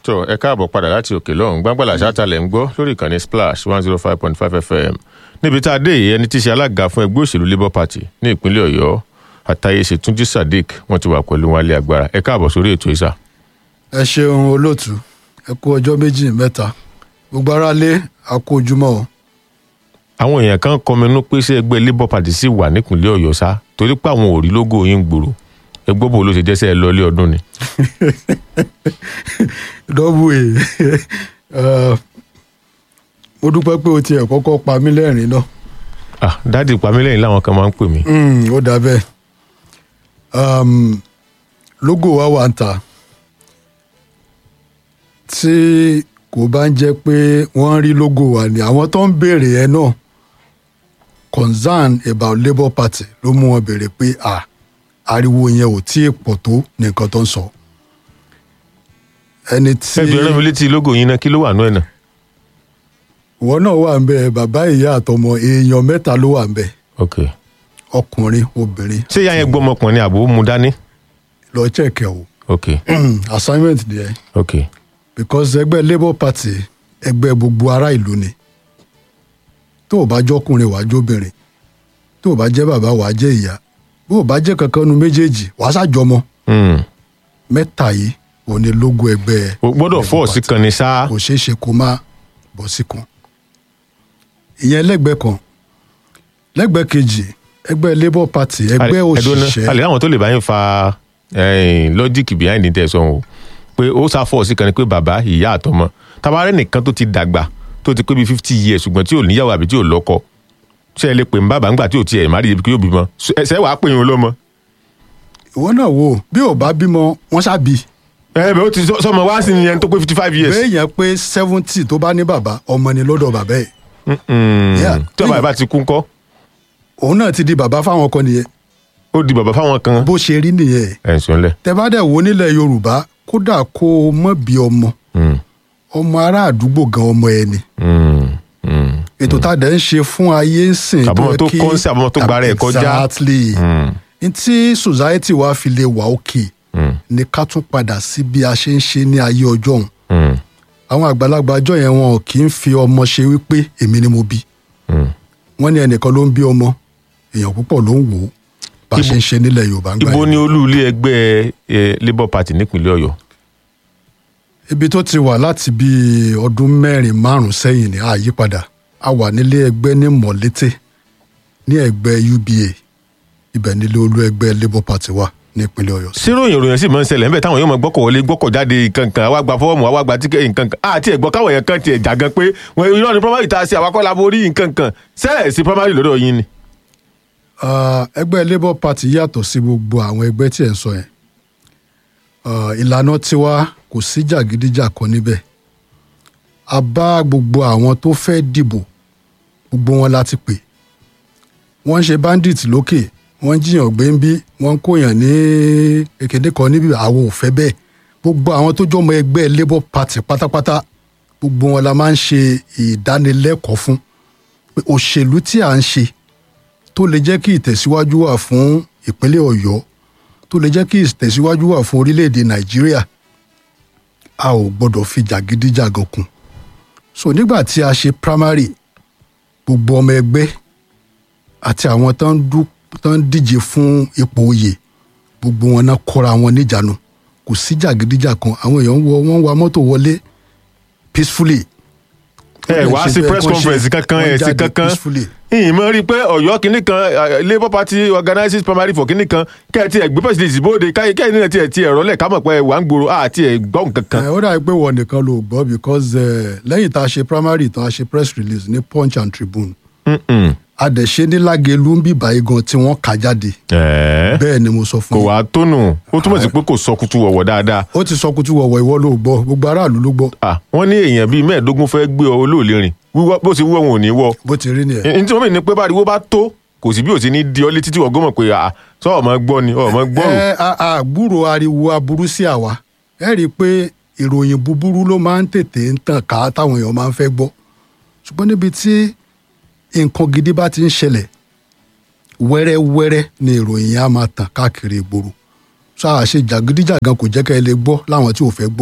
tó ẹ káàbọ̀ padà láti òkè lọ́hùn gbàgbàlà ṣáàtàlẹ̀ ń gbọ́ lórí ìkànnì splash one zero five point five fm níbi tá a dé yìí ẹni tí í ṣe alága fún ẹgbẹ́ òṣèlú labour party ní ìpínlẹ̀ ọ̀yọ́ àtàyèsè túnjí sadiq wọ́n ti wà pẹ̀lú wọn alẹ́ agbára ẹ káàbọ̀ sórí ètò ìsà. ẹ ṣeun olóòtú ẹ kú ọjọ́ méjì mẹ́ta gbogbo ara lé àkó ojúmọ́ o àwọn èèyàn kan kọminú pé ṣé ẹgbẹ́ labour party sì wà nípìnlẹ̀ ọ̀yọ́ sá torí pé àwọn ò rí lógò yín gbòòrò ẹgbẹ́ bò ló ṣe jẹ́sẹ̀ ẹ lọ́lé ọdún ni. dọ́bù ẹ̀ mo dúpẹ́ pé o tiẹ̀ kọ́kọ́ pa mí lẹ́rìn náà ah dáàdi pamílẹ́yìn làwọn kan máa ń pè mí. Mm, ó dà bẹ́ẹ̀ um, logo wa wà ń ta tí kò bá ń jẹ́ pé wọ́n rí logo wa ni àwọn tó ń béèrè ẹ náà concern about labour party ló mú wọn béèrè pé ah ariwo yẹn ò tí ì pọ̀ tó nìkan tó ń sọ ẹni tí ẹ bẹ̀rẹ̀ mi létí lógò yín náà kí ló wà nú ẹ̀ náà. ìwọ náà wà ń bẹ bàbá ìyá àtọmọ èèyàn mẹ́ta ló wà ń bẹ ok ọkùnrin obìnrin ṣé ìyá yẹn gbọ́mọkùnrin àbò mu dání. lọ chẹkẹ o ok assignment nìyẹn ok because ẹgbẹ́ labour party ẹgbẹ́ gbogbo ará ìlú ni tó o bá jọkùnrin wàá jóbìnrin tó o bá jẹ́ bàbá wàá jẹ́ ìyá bó o bá jẹ́ kankan nu méjèèjì wàá ṣàjọmọ Hmm. mẹ́ta yìí ò ní lógo ẹgbẹ́ o gbọ́dọ̀ Labour fọ́ọ̀sì Party. kan ní sáà. kò ṣeé ṣe kó má bọ́ sí kan ìyẹn lẹ́gbẹ̀ẹ́ kan lẹ́gbẹ̀ẹ́ kejì ẹgbẹ́ labour party ẹgbẹ́ òṣìṣẹ́ àlè àwọn tó lè bá yín fa lọ́jíìkì behind the tẹ̀sán o pé ó sá fọ́ọ̀sì kan ni pé bàbá ìyá àtọmọ tabarẹ́ nìkan tó ti dàgbà tó ti pé bíi fifty years ṣùgbọ́n tí ò níyàwó àbí tí ò lọ́kọ ṣé ẹ lè pè ń bàbá ńgbà tí ò tiẹ̀ má rí ibi kí yóò bímọ ṣé wàá pè yín lọ́mọ. ìwọ náà wò bí ò bá bímọ wọn ṣáàbí ẹ bẹ́ẹ̀ ó ti sọ- sọmọ wá sí ni ẹni tó pé fifty five years. bẹ́ẹ̀ yẹn pé seventy tó bá ní bàbá ọmọ ni lọ́dọ̀ bàbá ẹ̀ Mm. Yeah. tí bàbá bá ti kú ńkọ́ òun náà ti di bàbá fáwọn kan nìyẹn ó di bàbá fáwọn kan. bó ṣe rí nìyẹn ẹ̀ ń sọ́nlẹ̀. tẹ bá dẹ̀ wo nílẹ̀ yorùbá kódà kó o mọ̀ bí ọmọ ọmọ ará àdúgbò gan ọmọ ẹ ni ètò tá a dẹ̀ ń ṣe fún ayé ń sìn Àbọ̀mọ̀ yẹ tó kí- kọ́ ń sìn, àbọ̀mọ̀ tó gbára ẹ̀ kọjá. exactly n tí society wa fi lè wà òkè ni ká tún padà sí bí a ṣe ń ṣe ní ayé ọjọ́ òun àwọn àgbàlagbà ọjọ́ yẹn wọn ò kì í fi ọmọ ṣe wípé èmi ni mo bí wọ́n ní ẹnìkan ló ń bí ọmọ èèyàn púpọ̀ ló ń wò ó bá a ṣe ń ṣe nílẹ̀ yorùbá ń gbà ibo yẹn. ni olú ilé ẹgbẹ́ eh, labour party nípínlẹ̀ ọ̀yọ́. ibi tó ti wà láti bí ọdún mẹ́rin márùn-ún sẹ́yìn ní àyípadà a wà nílé ẹgbẹ́ ní mọ̀lété ní ẹgbẹ́ uba ibẹ̀ nílé olú ẹgbẹ́ labour party wà nípínlẹ̀ ọ̀yọ́. síròyìn ìròyìn sì máa ń ṣẹlẹ̀ níbẹ̀ táwọn yóò máa gbọ́kọ̀ wọlé gbọ́kọ̀ jáde nǹkankan àwa gba fọ́ọ̀mù àwa gba tíkẹ́ nǹkankan àti ẹ̀gbọ́n káwọn èèyàn kan tiẹ̀ jà gan pé wọn irọ́ ni primary ta sí àwakọ́ laborí nǹkankan sẹ́ẹ̀sì primary lọ́dọ̀ yín ni. Ah, ẹgbẹ́ labour party yàtọ̀ sí gbogbo àwọn ẹgbẹ́ tí ẹ̀ ń sọ yẹn Ah, ìlànà tiwa kò sí jàgídíjàkan níbẹ̀ a bá gbogbo àwọn tó fẹ́ dìbò gbogbo wọn láti pè wọ́n ń ṣe bandit lókè wọ́n ń jiyàn gbé ń bí wọ́n ń kóyàn ní èkéde kan níbi àwọn ò fẹ́ bẹ́ẹ̀ gbogbo àwọn tó jọmọ ẹgbẹ́ labour party pátápátá gbogbo wọn la máa ń ṣe ìdánilẹ́kọ̀ọ́ fún pé òṣèlú tí à ń ṣe tó lè jẹ́ kí ìtẹ̀síwájú wà fún ìpínlẹ̀ ọ̀yọ́ tó lè jẹ́ kí ìtẹ̀síwájú wà fún orílẹ̀-èdè nàìjíríà a ò gbọ́dọ̀ fi jàgídíjàgan kún so nígbà tí a ṣe primary gbogbo ọmọ ẹgbẹ́ àti àwọn tó ń dú- tó ń díje fún ipò oyè gbogbo wọn náà kóra wọn níjànú kò sí jàgídíjàgan àwọn èèyàn ń wọ wọn ń wa mọ́tò wọlé peacefully ẹ wá sí press conference kankan ẹ sí kankan ìmọ̀ rí i pé ọ̀yọ́ kìíní kan eh, labour party organizes primary for kìíní kan kẹ́ẹ̀tì ẹ̀gbẹ́ president ìbòde káyé kẹ́ẹ̀ nílẹ̀ tiẹ̀ tiẹ̀ rọ́lẹ̀ ká mọ̀ pé wà ń gbòòrò àti ẹ̀ gbọ́ nǹkan kan. ẹ ó dàbí pé wọn nìkan ló gbọ́ because eh, lẹ́yìn tá a ṣe primary tá a ṣe press release ní punch and tribune Mm-mm. a dẹ̀ ṣe ní lágẹ̀lú ń bíbá igan tí wọ́n kà jáde Ẹ̀ẹ́. bẹ́ẹ̀ ni mo sọ kò fún yín wá tónù ó túmọ̀ sí pé kò sọ kutu wọ̀wọ̀ dáadáa. ó ti sọ kutu wọ̀wọ̀ ìwọ ló gbọ́ gbogbo aráàlú ló gbọ́ Ah, wọ́n ní èèyàn bíi mẹ́ẹ̀ẹ́dógún fẹ́ gbé ọ olóòlè rìn wíwọ́ bó ti wúwọ́ wọn ò ní wọ́. bó ti rí nìyẹn. n tí wọ́n mì ní pé báriwo bá tó kò sí bí ò sí ní di ọ létí tí wọ́n gbọ́mọ̀ pé à sọ ọmọ gbọ́ ni ọmọ gbọ́rò. ẹ a- a gbúrò ariwo aburú sí àwa ẹ rí i pé ìròyìn búburú ló máa ń tètè ń tàn ká táwọn èèyàn máa ń fẹ́ gbọ́ ṣùgbọ́n níbi tí nǹkan gidi bá ti ń ṣẹlẹ̀ wẹ́rẹ́wẹ́rẹ́ ni ìròyìn yẹn á máa tàn káàkiri ìgboro sọ àṣe jàgídíjàgan kò jẹ́ ká ẹ lè gbọ́ láwọn tí ò fẹ́ gbọ́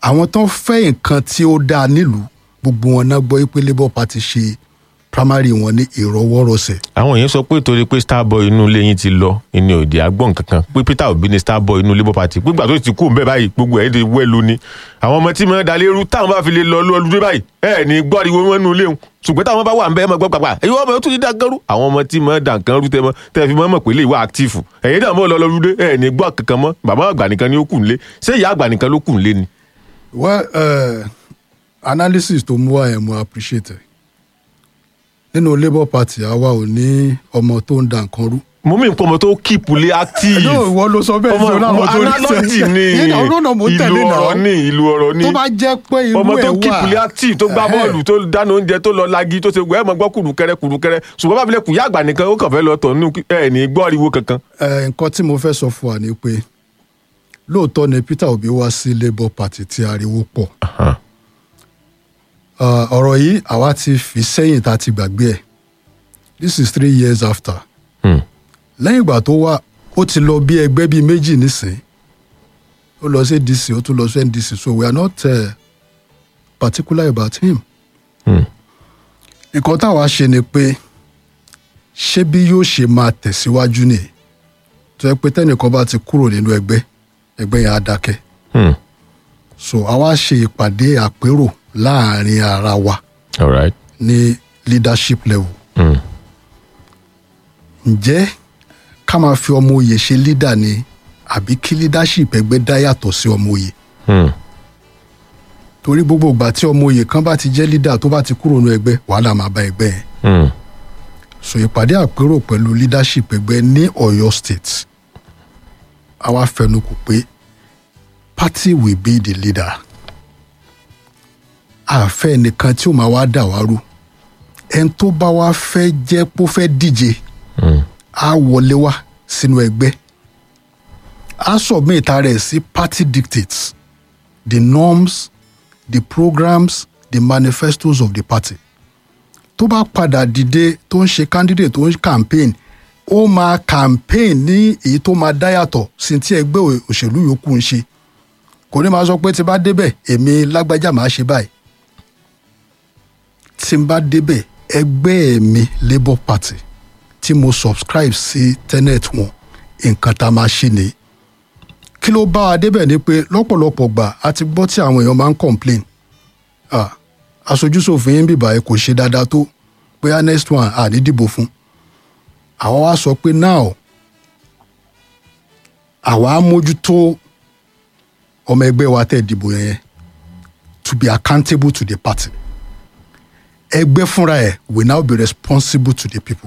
àwọn tó ń fẹ́ nǹkan tí ó dáa nílùú gbogbo wọn náà gbọ́ pé labour party ṣe primary wọn ní ìrọwọ́rọsẹ̀ àwọn èèyàn sọ pé torí pé starboy inú ilé yín ti lọ ìní òde àgbọ̀n kankan pé peter obi ni starboy inú labour party gbígbà tó ti kú ń bẹ báyìí gbogbo ẹ̀ ti wẹ́lu ni àwọn ọmọ tí mo ń dalé rú táwọn bá fi lè lọ lọ́lùdé báyìí ẹ̀ ní gbọ́dọ̀ wọn nínú ilé wọn ṣùgbọ́n táwọn bá wà ń bẹ́ ẹ̀ mọ̀ gbọ́ pàpà èyí wọ́n mọ̀ tó ti dá nǹkan rú àwọn ọmọ tí mo ń dà nǹkan rú tẹ́ mọ́ tẹ́ fi mọ́ mọ̀ pé lè wá active ẹ̀yìn dà mọ́ lọ lọ́lùdé ẹ̀ ní gbọ́ kankan mọ́ bàbá àgbà nìkan ni ó kù nílé ṣé ìyá àgbà nìkan ló kù nílé ni. well uh, analysis tó mú wá yẹn mo appreciate ẹ nínú labour party àwa ò ní ọmọ tó ń da nǹkan rú. mo mí nǹkan ọmọ tó kíìpù lé active yóò ìwọ ló sọ bẹ́ẹ̀ ọmọ sí ọlọ́run tó rí analogy ni ọ̀rọ̀ náà mo ń ìlú tẹ̀lé ọ̀rọ̀ náà ni ìlú ọ̀rọ̀ ni tó bá jẹ́ pé irú ọmọ tó ẹ̀ kíìpù lé wà active tó gbá Ẹ̀hẹ́. bọ́ọ̀lù tó dáná oúnjẹ tó lọ lagi tó ṣe wẹ́ ẹ̀ mọ̀ gbọ́ kùrùkẹrẹ kùrùkẹrẹ ṣùgbọ́n bá fi lè kù yá àgbà nìkan ó kàn fẹ́ lọ tọ̀ nínú ẹ̀ ní gbọ́ ariwo kankan. Ẹ, nǹkan tí mo fẹ́ sọ fún wa ni pé lóòótọ́ ni Peter Obi wá sí labour party tí ariwo pọ̀ Uh, ọ̀rọ̀ yìí àwa ti fi sẹ́yìn tá a ti gbàgbé ẹ̀ this is three years after Hmm. lẹ́yìn ìgbà tó wá ó ti lọ bí ẹgbẹ́ bíi méjì nísìn ó lọ sí DC ó tún lọ sí NDC so we are not uh, particular about him. Hmm. nǹkan táwa ṣe ni pé ṣé bí yóò ṣe máa tẹ̀síwájú ni tó yẹ pé tẹ́nìkan bá ti kúrò nínú ẹgbẹ́ ẹgbẹ́ yẹn á dákẹ́ Hmm. so àwa ṣe ìpàdé àpérò láàrin ara wa all right. ní leadership level Hmm. ǹjẹ́ ká máa fi ọmọ oyè ṣe leader ni àbí kí leadership ẹgbẹ́ dá yàtọ̀ sí ọmọ oyè Hmm. torí gbogbo ìgbà tí ọmọ oyè kan bá ti jẹ́ leader tó bá ti kúrò nínú ẹgbẹ́ wàhálà máa bá ẹgbẹ́ yẹn Hmm. so ìpàdé àpérò pẹ̀lú leadership ẹgbẹ́ ní Ọ̀yọ́ state àwa fẹnukò pé party will be the leader àfẹ́ nìkan tí ó máa wá dà wá rú ẹni tó bá wá fẹ́ jẹ́ pó fẹ́ díje Hmm. á wọlé wá sínú ẹgbẹ́ á submit rẹ̀ sí party dictates the norms the programs the manifestos of the party tó bá padà dìde tó ń ṣe candidate tó ń campaign ó máa campaign ní èyí tó máa dá yàtọ̀ sí ti ẹgbẹ́ ò- òṣèlú yòókù ń ṣe kò ní máa sọ pé tí bá débẹ̀ èmi lágbájá máa ṣe báyìí tí n bá débẹ̀ ẹgbẹ́ mi labour party tí mo subscribe sí tenet wọn nǹkan tá a máa ṣe nìyí kí ló bá wa débẹ̀ ni pé lọ́pọ̀lọpọ̀ gbà a ti gbọ́ tí àwọn èèyàn máa ń complain ah aṣojúṣòfin yín bìbà ẹ kò ṣe dáadáa tó bóyá next one à ní dìbò fún àwa wá sọ pé now àwa á mójútó ọmọ ẹgbẹ́ wa tẹ̀ dìbò yẹn to be accountable to the party ẹgbẹ́ fúnra ẹ̀ will now be responsible to the people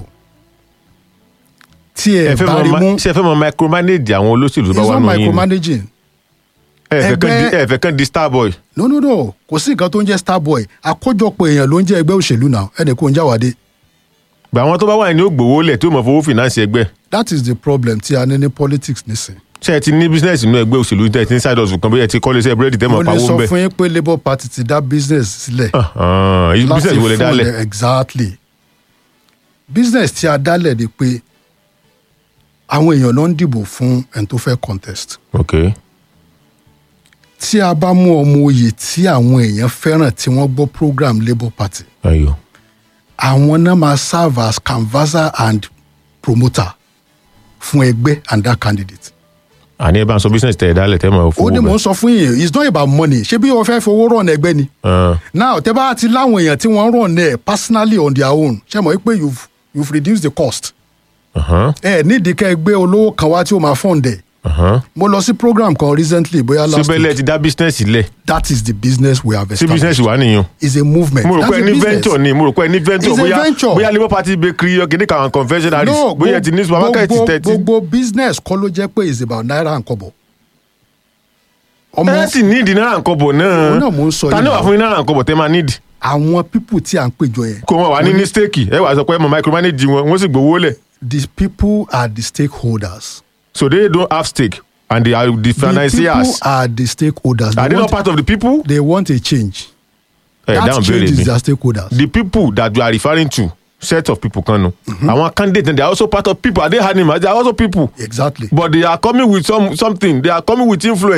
tí ẹ ẹ fẹ́ bá rí mọ mú ma- ṣé ẹ fẹ́ mọ micromanage àwọn olóṣèlú tó bá it's wà not nù yín ni? micromanaging ẹ fẹ́ kán di- ẹgbẹ́- ẹ fẹ́ kán di starboy. no no no kò sí nǹkan tó ń jẹ́ starboy àkójọpọ̀ èèyàn ló ń jẹ́ ẹgbẹ́ òṣèlú náà ẹnì kò ń jáwádé gbà àwọn tó bá wà ní ó gbowó lẹ̀ tí ó mọ̀ fowó finance ẹgbẹ́ that is the problem tí a ní ní politics nísìn. ṣé ẹ ti ní business nínú ẹgbẹ́ òṣèlú tẹ̀ ẹ ti ní side hustle kan bóyá ẹ ti kọ́lé iṣẹ́ búrẹ́dì tẹ́ mo mọ̀ lè pawó sọ ń bẹ̀. fún yín pé labour party ti dá business sílẹ̀. Ah, ah, business wo lè fún dálẹ̀. ẹ- exactly business tí a dálẹ̀ ni pé àwọn èèyàn náà ń dìbò fún ẹni tó fẹ́ contest ok tí a bá mú ọmọ oyè tí àwọn èèyàn fẹ́ràn tí wọ́n gbọ́ program labour party ayò àwọn náà máa serve as canvasser and promoter fún ẹgbẹ́ and that candidate. àní ẹ bá ń sọ business tẹ̀ ẹ dálẹ̀ tẹ́ mọ̀ ó fowó ní mò bẹ̀. ń sọ fún yín it's not about money ṣé bí wọ́n fẹ́ fowó rọ̀ ní ẹgbẹ́ ni. Ah, now tẹ́ bá ti láwọn èèyàn tí wọ́n rọ̀ ní ẹ̀ personally on their own ṣé mọ̀ pé you've you've reduced the cost. aha, ẹ nídìí kẹ́ ẹ gbé olówó kan wá tí ó máa fund ẹ̀. aha. mo lọ sí program kan recently bóyá last síbẹ̀ lẹ week ti dá business lẹ̀ that is the business we have sí business established wà nìyẹn. is a movement mo rò That's pé a ní business. venture ni mo rò pé ní venture It's a bóyá venture. bóyá labour party bakery kìíní kan àwọn confectionaries no bóyá ẹ ti ní supermarket gbogbo tẹ̀ ti. gbogbo business kọ́ ló jẹ́ pé is about naira and kobo. ọmọ ẹ sì ní ìdí náírà nǹkan bọ̀ náà Òun náà mò ń sọ ta yìí ní wà náà. fún yín náírà nǹkan bọ̀ tẹ́ máa nídìí àwọn people tí à ń péjọ yẹn kó wọn wà ní ní stake ẹ wà sọ pé ẹ mọ micromanage wọn wọn sì gbowó lẹ̀ the people are the stakeholders. so they don't have stake and they are the the people financiers are the stakeholders. are they they, not want, part of the people. they want a change. ẹ that dáhùn change béèrè is mi their stakeholders. the people that you are referring to set of people kan nu àwọn candidates they are also part of people are they animals they are also people exactly. but they are coming with some something they are coming with influence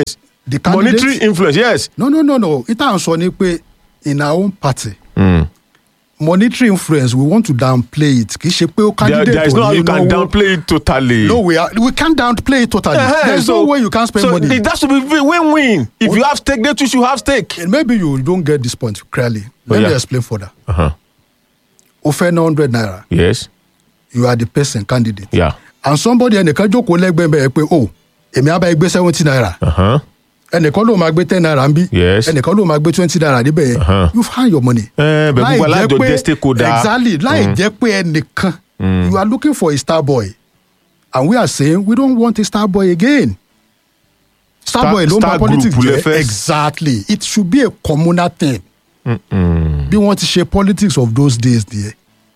the candidate monetary influence yes. no no no no ìta à ń sọ ni pé in our own party Mm. monetary influence we want to downplay it kì í ṣe pé ó there, candidate there is no how ò you ní can náwó downplay it totally. no we are we can't downplay it totally Eh-heh, there is no way you can spend so money it has to be win-win if you have stake they too should have stake. And maybe you don't get this point clearly let Oh, me yeah. explain further Uh-huh. o fẹ́ ná hundred naira yes you are the person candidate yeah. and somebody ẹnìkan jókòó lẹ́gbẹ̀ẹ́ bẹ́ẹ̀ pé o èmi á bá ẹ gbé seventy naira Uh-huh. ẹnìkan ló máa gbé ten naira ń bí Yes. ẹnìkan ló máa gbé twenty naira níbẹ̀ yẹn Uh-huh. you find your money. Eh, bẹ̀ gbogbo alájọ jẹ́ stakeholder. exactly láì jẹ́ pé ẹnìkan you are looking for a star boy and we are saying we don't want a star boy again. star, Star- boy ló star máa politics group lẹ jẹ́ fẹ́. exactly it should be a communal thing bí wọ́n ti ṣe politics of those days nìyẹn.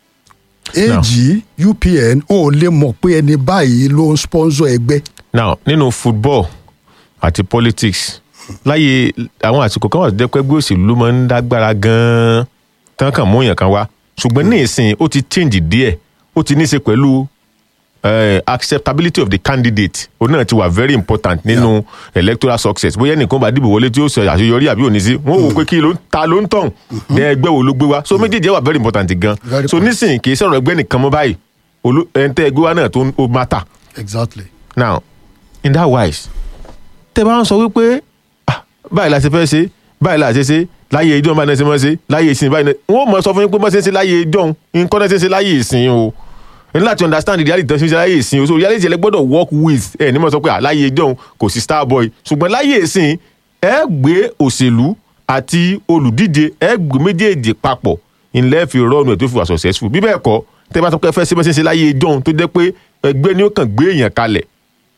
ag upn ò lè mọ̀ pé ẹni báyìí ló ń sponsor ẹgbẹ́. now nínú football àti politics láyé àwọn àsìkò kan wà tó jẹ́ pé ẹgbẹ́ òṣèlú ló máa ń dágbára gan-an tán kàn mú èèyàn kan wá ṣùgbọ́n ní ìsìn ó ti change díẹ̀ ó ti ní í ṣe pẹ̀lú eh, acceptability of the candidate òun náà ti wà very important nínú electoral success bóyá ẹnìkan bá dìbò wọlé tí ó sọ àṣeyọrí àbí òní sí wọn ò wò pé kí ló ń ta ló ń tàn ní ẹgbẹ́ wo ló gbé wá so méjèèjì wà very important gan Very so nísìnyí kì í sọ̀rọ̀ ẹgbẹ́ nìkan mọ́ báyìí olú- ẹ̀ńtẹ́ ẹgbẹ́ wa náà tó ń ó matter exactly. now in that wise tẹ bá ń sọ wípé ah, báyìí la ṣe fẹ́ ṣe báyìí la ṣe ṣe láyé ìjọ báyìí náà ṣe mọ́ ṣe láyé ìsìn báyìí náà wọ́n mọ̀ sọ fún yín pé mọ́ ṣe ń ṣe láyé ìjọ nǹkan náà ṣe ń ṣe láyé ìsìn o ẹ ní láti understand the reality tó ṣe ń ṣe láyé ìsìn o so reality ẹ gbọ́dọ̀ work with ẹ ní mọ̀ sọ pé ah, láyé ìjọ kò sí star boy ṣùgbọ́n láyé ìsìn ẹ gbé òṣèlú àti olùdíje ẹ gbé méjèèjì papọ̀ ilẹ̀ fi rọ́ọ̀nù ẹ̀ tó fi wà successful bí bẹ́ẹ̀ kọ́ tẹ bá sọ pé ẹ fẹ́ ṣe bẹ́ẹ̀ ṣe ń ṣe láyé ìjọ tó jẹ́ pé ẹgbẹ́ ni ó kàn gbé èèyàn kalẹ̀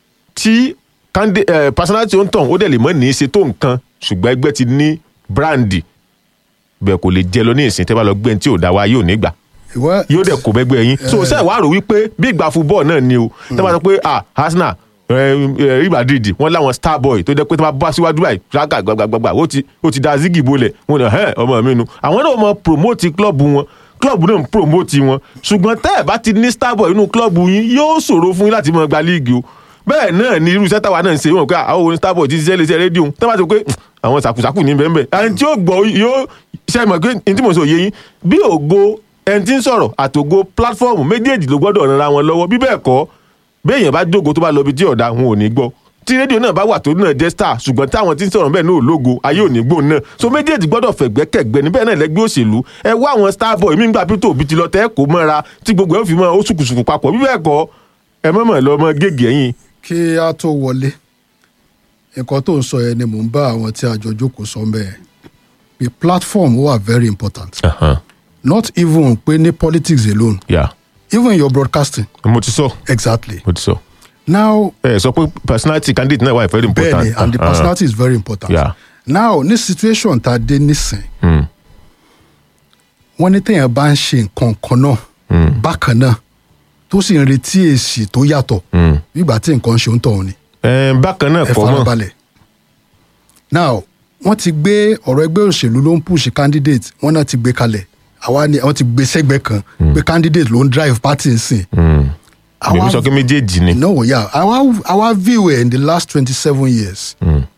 tí kandi ẹ personality ó ń tàn ó dẹ̀ lè mọ́ ní í ṣe tó nǹkan ṣùgbọ́n ẹgbẹ́ ti ní brandy bẹ́ẹ̀ kò lè jẹ lọ ní ìsìn tẹ́ bá lọ gbé ẹni tí ò dá wa yóò ní gbà Ìwọ- yóò dẹ̀ kó bẹ́gbẹ́ yín so ṣe wàá rò wípé bí ìgbà football náà ni o tẹ́ bá sọ pé ah Arsenal Real Madrid wọ́n láwọn star boy tó jẹ́ pé tó bá bá síwájú báyìí ṣáàgà gbàgbàgbà ó ti ó ti da zigi bolẹ̀ wọn ni ẹ̀ ọmọ mi nu àwọn náà mọ promote club wọn club náà ń promote wọn ṣùgbọ́n tẹ́ ẹ̀ bá ti ní star boy inú club yín yóò ṣòro fún yín láti mọ gba league o bẹ́ẹ̀ náà ni irú iṣẹ́ táwa náà ń ṣe wọn pé àwọn òun star boy ti ṣiṣẹ́ léṣe rédíò tẹ́ bá ti pé àwọn sàkùsàkù ní bẹ́ẹ̀ bẹ́ẹ̀ ẹni tí ó gbọ́ yóò ṣe mọ̀ pé ní tí mo sọ yé yín bí ògo ẹni tí ń sọ̀rọ̀ àtògo platform méjèèjì ló gbọ́dọ̀ ran ara wọn lọ́wọ́ bí bẹ́ẹ̀ kọ́ béèyàn bá jógo tó bá lọ ibi tí ọ̀dà wọn ò ní gbọ́ tí rédíò náà bá wà tó náà jẹ́ star ṣùgbọ́n táwọn tí ń sọ̀rọ̀ bẹ́ẹ̀ náà ò lógo ayé ò ní gbóhùn náà so méjèèjì gbọ́dọ̀ fẹ̀gbẹ́kẹ̀gbẹ́ níbẹ̀ náà lẹ́gbẹ́ òṣèlú ẹ wá àwọn star boy mí gbà pító òbí ti lọ tẹ́ kó mọ́ra tí gbogbo ẹ̀ fi mọ́ ó sùkùsùkù papọ̀ bí bẹ́ẹ̀ kọ́ ẹ mọ̀mọ́ lọ mọ́ gègé ẹ̀yìn kí a tó wọlé nǹkan tó ń sọ yẹn ni mò ń bá àwọn tí a jọ jókòó sọ ń bẹ́ẹ̀ the platform wà very important not even pé ní politics alone yà even your broadcasting mo ti sọ exactly mo ti sọ now ẹ sọ pé personality candidate náà wà very important bẹ́ẹ̀ni and the Uh-huh. personality is very important Yeah. now ní situation tá a dé nísìn Mm. wọ́n ní téèyàn bá ń ṣe nǹkan kan náà bákan náà tó sì ń retí èsì tó yàtọ̀ Mm. nígbà tí nǹkan ṣe ń tọ̀hún ni Ẹ, bákan náà ẹ kọ́ mọ́ farabalẹ̀. now wọ́n ti gbé ọ̀rọ̀ ẹgbẹ́ òṣèlú ló ń push candidate wọ́n náà ti gbé kalẹ̀ àwa ni wọ́n ti gbé sẹ́gbẹ́ kan pé candidate ló ń drive party nsìn. èmi sọ pé méjèèjì ni no yeah our our view in the last twenty seven years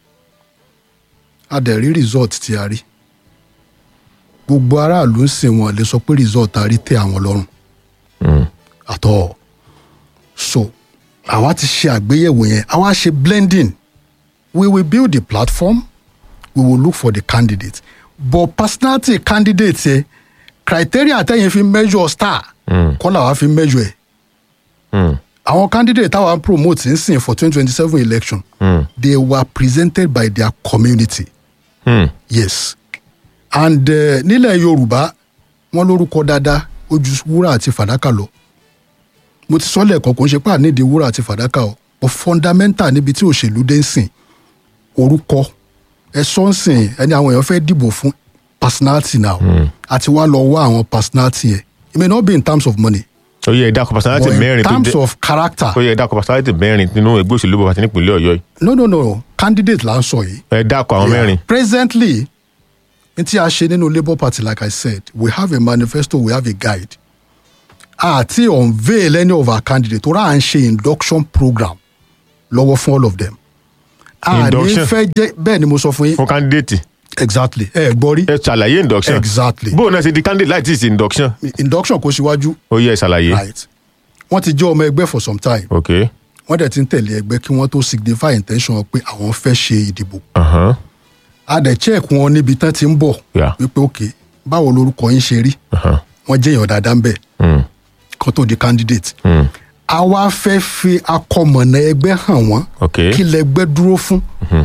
a dẹ̀ rí result tí a rí gbogbo aráàlú ń sìn wọn lè sọ pé result a rí tẹ́ àwọn lọ́rùn àtọ̀ so àwa ti ṣe àgbéyẹ̀wò yẹn àwa ṣe blending we will build the platform we will look for the candidate but personality candidate yẹ criteria tẹ́yìn fi measure star kọ́ làwa fi measure ẹ̀ Mm. àwọn candidate táwa ń promote ń sìn for twenty twenty seven election Mm. they were presented by their community Mm. yes and uh, nílẹ̀ yorùbá wọ́n lórúkọ dáadáa ó ju wúrà àti fàdákà lọ mo ti sọ lẹ́ẹ̀kan kò ń ṣe pé àníìdí wúrà àti fàdákà o but fundamental níbi tí òṣèlú dé ń sìn orúkọ ẹ sọ ń sìn ẹni àwọn èèyàn fẹ́ dìbò fún personality now àti wá lọ wá àwọn personality yẹn it may not be in terms of money ó yẹ ẹ̀dá personality but in mẹ́rin tó terms jẹ́ of character ó yẹ ẹ̀dá personality mẹ́rin nínú ẹgbẹ́ òṣèlú bàbá àti nípìnlẹ̀ ọ̀yọ́ yìí no no no candidate là ń sọ yìí ẹ̀dá kọ àwọn Yeah. mẹ́rin presently n tí a ṣe nínú labour party like i said we have a manifesto we have a guide àti unveil any of our candidates tó rà à ń ṣe induction program lọ́wọ́ fún all of them a ní Induction. fẹ́ jẹ́ bẹ́ẹ̀ ni mo sọ fún yín fún candidate exactly ẹ gbọ́ rí ẹ ṣàlàyé induction exactly bóun náà ṣe di candidate láì tí ì ṣe induction induction kò síwájú ó yẹ ṣàlàyé right wọ́n ti jẹ́ ọmọ ẹgbẹ́ for some time ok wọ́n dẹ̀ ti ń tẹ̀lé ẹgbẹ́ kí wọ́n tó signify intention wọn pé àwọn fẹ́ ṣe ìdìbò uh-huh. a dẹ̀ check wọn níbi tán ti ń bọ̀ Yeah. wípé ok báwo lorúkọ yín ṣe rí Uh-huh. wọ́n jẹ́ èèyàn dáadáa ń bẹ̀ Mm. kan tó di candidate Mm. a wá fẹ́ fi akọmọ̀nà ẹgbẹ́ hàn wọ́n ok kí lẹgbẹ́ dúró fún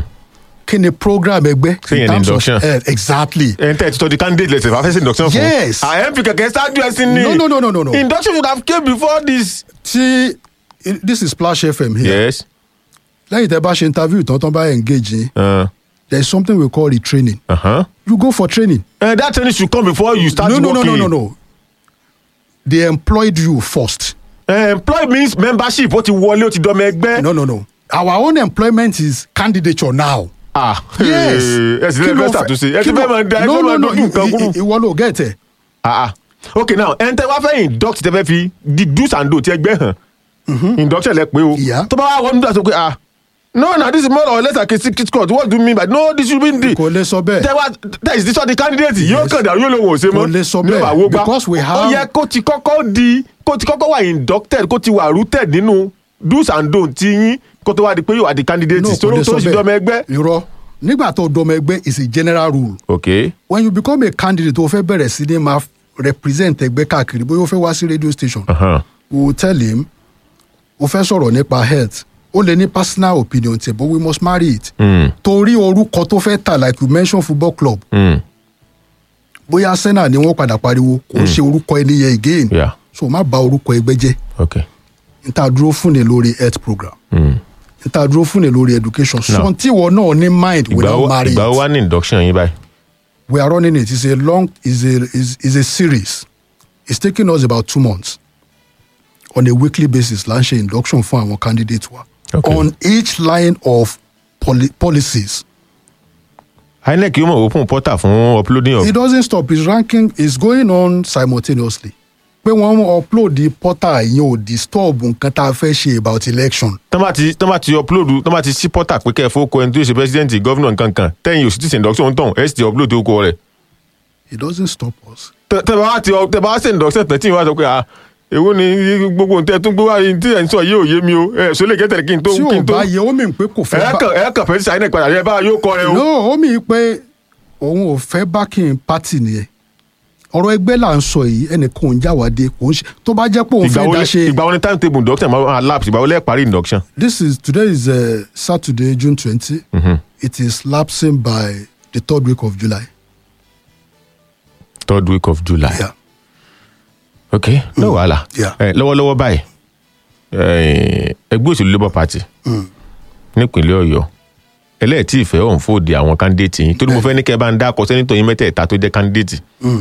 kí ni program ẹgbẹ́ Ṣé yẹn ni induction? eh, exactly ẹn tẹ́ ẹ ti tọ́ di candidate lẹ́sẹ̀ fà fẹ́ ṣe induction fún Yes. àyẹ̀mí kẹ̀kẹ́ ṣáájú ẹ sí ni No, no, no, no, no, no. induction should have came before this. tí this is Splash FM here yes lẹ́yìn tẹ́ bá ṣe interview tán tán bá engage yín uh, there is something we call retraining uh-huh. you go for training uh, that training should come before you start no no no working. no no no they employed you first Uh, employ means membership ó ti wọlé ó ti dọ́mọ ẹgbẹ́. no no no our own employment is candidature now. ah yes ẹ sì lè fẹ́ ṣàtúnṣe ẹ ti kí fẹ́ ló- máa da ẹ no fẹ́ no máa no dojú nǹkan kúrú. i- i- ìwọ ló get it. ah ah okay now ẹn tẹ́ wá fẹ́ induct tẹ́ fẹ́ fi the do's and don'ts ti ẹgbẹ́ hàn induction lẹ pé o Yeah. tó bá wà wọ́n nígbà tó pé ah no na this is more or less like a secret court what do you mean by no this should be the kò lè sọ bẹ́ẹ̀. tẹ wá tẹ ìsísọ di candidate yóò kàn dàrú yóò lè wò ó ṣe mọ Kò lè sọ ní bẹ́ẹ̀, ọ̀bà wo gbá because we ó have- yẹ kó ti kọ́kọ́ di kó ti kọ́kọ́ wà inducted kó ti wà rooted nínú do's and don'ts ti yín kó tó wá di pé yóò wá di candidate no kò tó lè tó sọ sì dọ́mọ ẹgbẹ́. bẹ́ẹ̀ irọ́ nígbà tó dọ́mọ ẹgbẹ́ is a general rule ok when you become a candidate o fẹ́ bẹ̀rẹ̀ sí ní máa represent ẹgbẹ́ káàkiri bóyá o fẹ́ wá sí radio station uh-huh. we will tell him o fẹ́ sọ̀rọ̀ nípa health o lè ní personal opinion tẹ̀ but we must marry it mm. torí orúkọ tó fẹ́ tà like you mention football club Mm. bóyá arsenal ni wọ́n padà pariwo kò ń ṣe orúkọ ẹni yẹn again Yeah. so má bà orúkọ ẹgbẹ́ jẹ́ ok n ta dúró fún ni lórí health program mm. n ta dúró fún ni lórí education Now, sọ tí ìwọ náà ní mind ìgbà without wo marry ìgbà wo it wá ní induction yín báyìí. we are running it it's a long it's a it's, it's a series it's taking us about two months on a weekly basis là ń ṣe induction fún àwọn candidates wa Okay. on each line of poli policies inec yóò mọ̀ open portal fún uploading of it doesn't stop his ranking is going on simultaneously pé wọ́n ń upload the portal yẹn ò disturb nǹkan tá a fẹ́ ṣe about election tọ́ bá ti tọ́ bá ti upload tọ́ bá ti sí portal pé kẹ́ ẹ fowó kọ ẹni tó ṣe president governor nǹkan kan tẹ́yìn òsì tí ṣe induction ń tàn ẹ sì ti upload tó kọ rẹ̀ it doesn't stop us. tẹ tẹ bá ti tẹ bá ṣe induction tẹ̀ tí ìwà sọ pé ah èwo ni gbogbo nǹkan tún gbé wá yìí tí ẹ̀ ń sọ yìí ò yé mi o ẹ̀ sọ lè kẹ́tẹ̀lẹ̀ kí n tó tí kí ò n tó bá yẹ ó mì pé kò fẹ́ ẹ̀ bá kàn ẹ̀ kàn fẹ́ sí inec padà ẹ̀ bá yóò kọ rẹ o. no ó mì pé òun ò fẹ́ backing party nìyẹn ọ̀rọ̀ ẹgbẹ́ là ń sọ yìí ẹnìkan ò ń jáwádé kò ń ṣe tó bá jẹ́ pé òun ìgbà fẹ́ wo dá lẹ- ṣe ìgbà wo ni time table induction máa lapse ìgbà wo lẹ parí induction. this is today is uh, Saturday June twenty it is lapsing by the third week of July. third week of july. Yeah. ok no wàhálà Yeah. ẹ lọ́wọ́lọ́wọ́ báyìí ẹ, ẹgbẹ́ òṣèlú labour party nípínlẹ̀ ọ̀yọ́ ẹlẹ́ẹ̀tì ìfẹ́ ọ̀hún fòdì àwọn candidate yìí torí mo fẹ́ ní kẹ́ ẹ bá ń dá akọ sẹ́nitọ̀ yín mẹ́tẹ̀ẹ̀ta tó jẹ́ candidate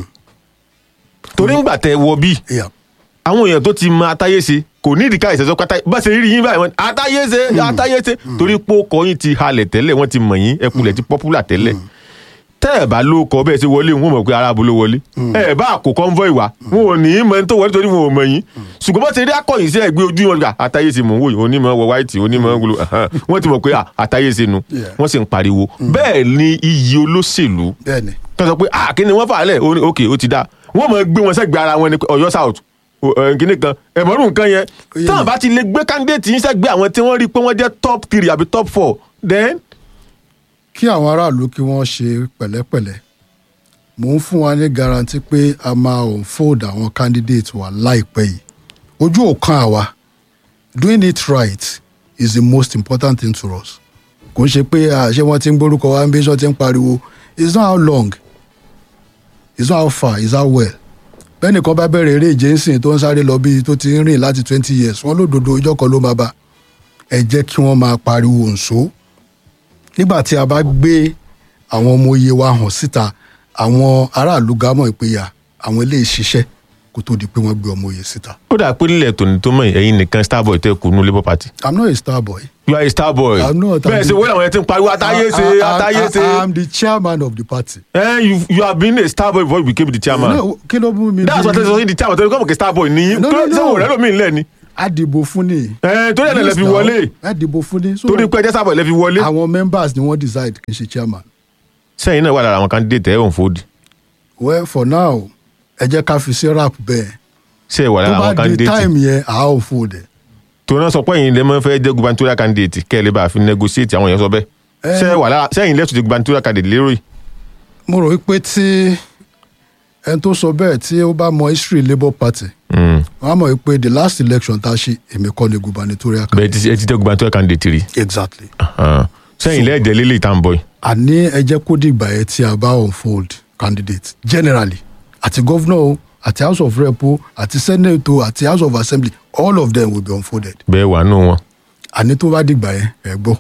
torí ńgbà tẹ wọ bí Yeah. àwọn èèyàn tó ti mọ atáyése kò ní ìdíkà ìṣẹ́sọ́ pátá bá ṣe rí yín báyìí wọ́n atáyése atáyése torí pé ó kọ yín ti halẹ̀ tẹ́lẹ̀ wọ́n ti mọ̀ yín ẹkùnlẹ̀ ti popular tẹ́lẹ̀ tẹ́ ẹ̀ bá ló kọ bẹ́ẹ̀ ṣe wọlé wọn mọ̀ pé aráàbò ló wọlé ẹ̀ bá kó convoy wá wọn ò ní í mọ ẹni tó wọlé torí wọn ò mọ̀ yín ṣùgbọ́n bá ṣe rí akọ̀yìn sí ẹgbẹ́ ojú wọn gbà atáyése mò ń wò yìí onímọ̀ wọ white onímọ̀ gbolo wọ́n ti mọ̀ pé ah, atáyése nu Yeah. wọ́n sì ń pariwo bẹ́ẹ̀ ni iyì olóṣèlú bẹ́ẹ̀ni tó sọ pé ah kí ni wọ́n fà á lẹ̀ ó ní ok ó ti dá wọ́n mọ̀ gbé wọn sẹ́gbẹ̀ẹ́ ara wọn ní ọ̀yọ́ south o- ẹ̀, kíní kan ẹ̀mọ́rún nǹkan yẹn Oyè táwọn mi. bá ti lè gbé candidate yín sẹ́gbẹ̀ẹ́ àwọn tí wọ́n rí pé wọ́n jẹ́ top three àbí top four then kí àwọn aráàlú kí wọ́n ṣe pẹ̀lẹ́pẹ̀lẹ́ mò ń fún wa ní garanti pé a máa unfold àwọn candidate wa láìpẹ́ yìí ojú ò kan àwa doing it right is the most important thing to us kò ń ṣe pé ah, ṣé wọ́n ti ń gbórúkọ wa ń bí sọ ti ń pariwo it's not how long it's not how far it's how well bẹ́ẹ̀ nìkan bá bẹ̀rẹ̀ eré ìje ńsìn tó ń sáré lọ bí tó ti ń rìn láti twenty years wọ́n lódodo ọjọ́ kan ló máa bá ẹ jẹ́ kí wọ́n máa pariwo ǹṣó nígbà tí a bá gbé àwọn ọmọ oyè wa hàn síta àwọn aráàlú gámọ̀ ìpéyà àwọn eléyìí ṣiṣẹ́ kó tó di pé wọ́n gbé ọmọ oyè síta. ó dà pé nílẹ̀ tòní tó mọ̀ ẹ̀yin nìkan starboy tẹ́ kù nínú labour party i'm not a star boy. you are a starboy I'm not, I'm bẹ́ẹ̀ ṣe the- wọ́n làwọn yẹn ti ń pariwo atáyése I- I- I- atáyése I am the chairman of the party. eh you you have been a starboy before you became the chairman No, kí ló mú mi. that's bí- what they say the chairman tẹ́lẹ̀ kọ́mọ̀ kí starboy ní No, no, ṣé no. wò rẹ́ lómi ńlẹ̀ ni a dìbò fún ni. ẹ torí ẹ̀ lẹ́ Yes, fi now. wọlé a dìbò fún ni. So, torí pé ẹjẹ́ sábà lẹ́ fi wọlé. àwọn members ni wọ́n decide kì í ṣe chairman. sẹ́yìn náà wà lára àwọn candidate ẹ̀ ò ń fòdì well for now ẹ jẹ́ ká fi sí rap bẹ́ẹ̀. ṣé ẹ wà tó lára àwọn bá di candidate time yẹn a ó fò dẹ̀. tó náà sọ pé ẹ̀yin lè máa fẹ́ jẹ́ gubernatorial candidate kẹ́ ẹ lè bá a fi negotiate àwọn èèyàn sọ bẹ́ẹ̀ Eh. ṣé ẹ wà lára sẹ́yìn lẹ́tù ti gubernatorial candidate lérò yìí mo rò wípé tí ẹni tó sọ bẹ́ẹ̀ tí ó bá mọ history labour party Mm. wọ́n á mọ̀ wípé the last election tá a ṣe èmi kọ́ ni gubernatorial bẹ́ẹ̀ ti ẹ ti jẹ́ gubernatorial candidate rí exactly. Ah. sẹ́yìn lẹ́ẹ̀jẹ̀ lélẹ̀ ìta ń bọ̀ yìí àní ẹ jẹ́ kó dìgbà yẹn tí a bá unfold candidate generally àti governor o àti house of rep o àti senate o àti house of assembly all of them will be unfolded bẹ́ẹ̀ wà nù wọn. àní tó bá dìgbà yẹn ẹ gbọ́.